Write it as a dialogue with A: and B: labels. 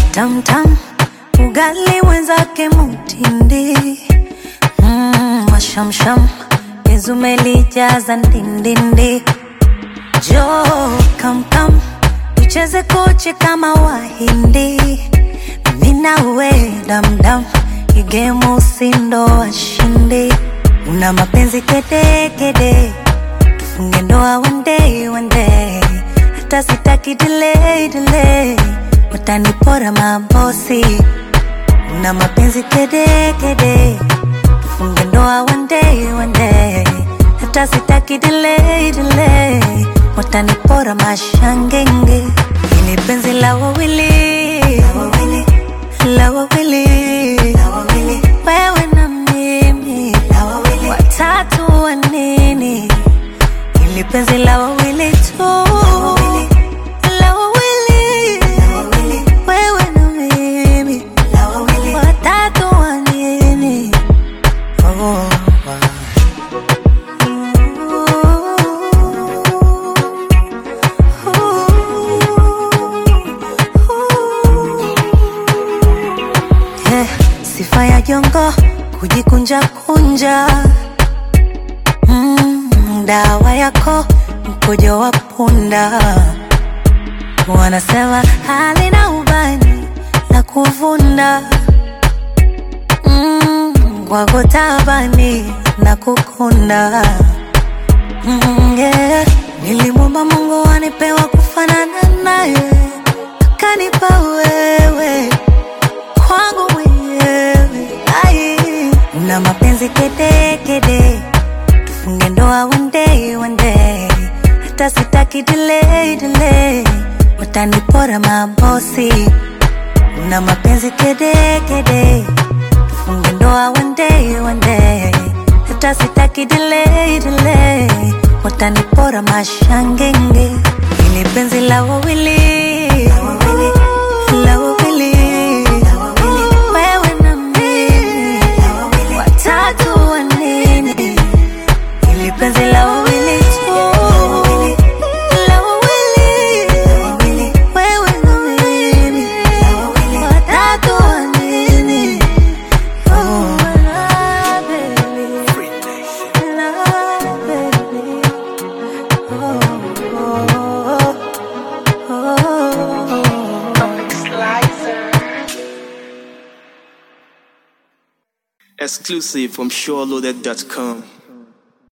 A: tamtam, ugali mwenzake mutindi mm, mashamsham izumelijaza ndindindi jo kamkam tucheze koche kama wahindi minawe damdam igemu usindo washindi una mapenzi kedekede tufunge ndoa one day one day hata sitaki delay delay watanipora mabosi una mapenzi kedekede tufunge ndoa one day one day hata sitaki delay delay watanipora mashangenge ili penzi la wawili la wawili wewe na mimi watatu wa nini ili penzi la wawili tu la wawili wewe na mimi watatu wa nini oh. Eh, sifa ya jongo kujikunja kunja mm, dawa yako mkojo wa punda wanasema halina ubani la kuvunda mm, kwako tabani na kukunda mm, yeah. nilimwomba mungu anipewa kufanana naye akanipa wewe kwangu mwenyewe ai una mapenzi kedekede tufunge ndoa one day one day hata sitaki delay delay watanipora mabosi una mapenzi kedekede tufunge ndoa one day one day hata sitaki delay delay watanipora mashangenge ili penzi la wawili la wawili wewe na mimi watatu wa nini ili penzi la wawili tu la wawili wewe na mimi watatu wa nini oh, la, baby. La, baby. Oh, oh, oh, oh.
B: Exclusive from SureLoaded.com.